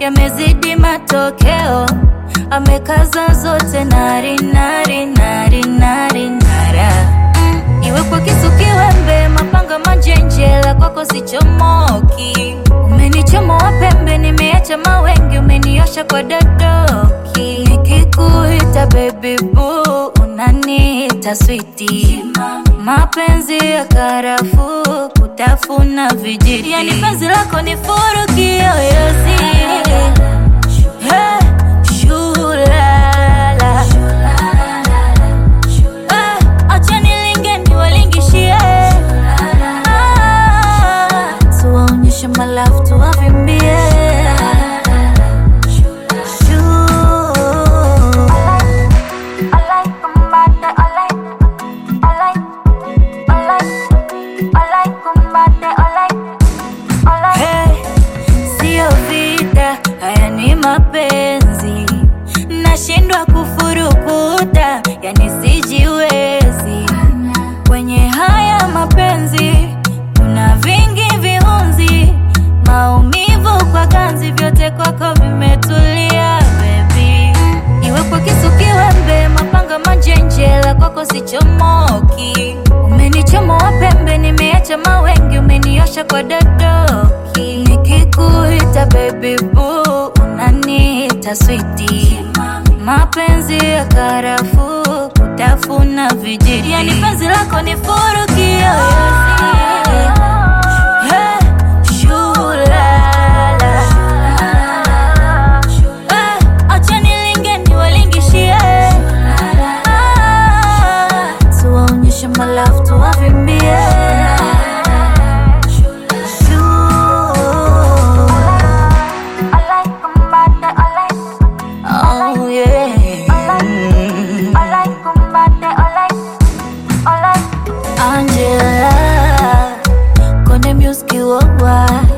yamezidi matokeo, amekaza zote nari nari nari nari nara mm, iwe kwa kisu kiwembe, mapanga manjenjela, kwako sichomoki. Umenichomoa pembe, nimeacha mawengi, umeniosha kwa dadoki. Nikikuita baby boo, unaniita switi. Mapenzi ya karafuu, kutafuna vijiti, yani penzi lako ni furu kiyoyozi. Hey, shulala. Eh, acha nilinge niwalingishie. Ah, tuwaonyeshe malafu tuwavimbie. I like kumbate, I like, I like, I like, I like kumbate, I like, I like. Hey, sio vita, haya ni mapenzi, nashindwa kufurukuta, yani sijiwezi kwenye haya mapenzi. Kuna vingi viunzi, maumivu kwa ganzi, vyote kwako vimetulia baby. Iwe kwa kisu kiwembe, mapanga manjenjela, kwako sichomoki. Umenichomoa pembe, nimeacha mawengi, umeniosha kwa dadoki. Nikikuita baby boo, unaniita switi. Mapenzi ya karafuu, kutafuna vijiti, yani penzi lako ni furu kiyoyozi. Hey, shulala. Eh, acha nilinge niwalingishie. Ah, tuwaonyeshe malafu tuwavimbie. I like kumbate, I like, Oh, yeah. I like kumbate, I like, I like. Angela, kone music worldwide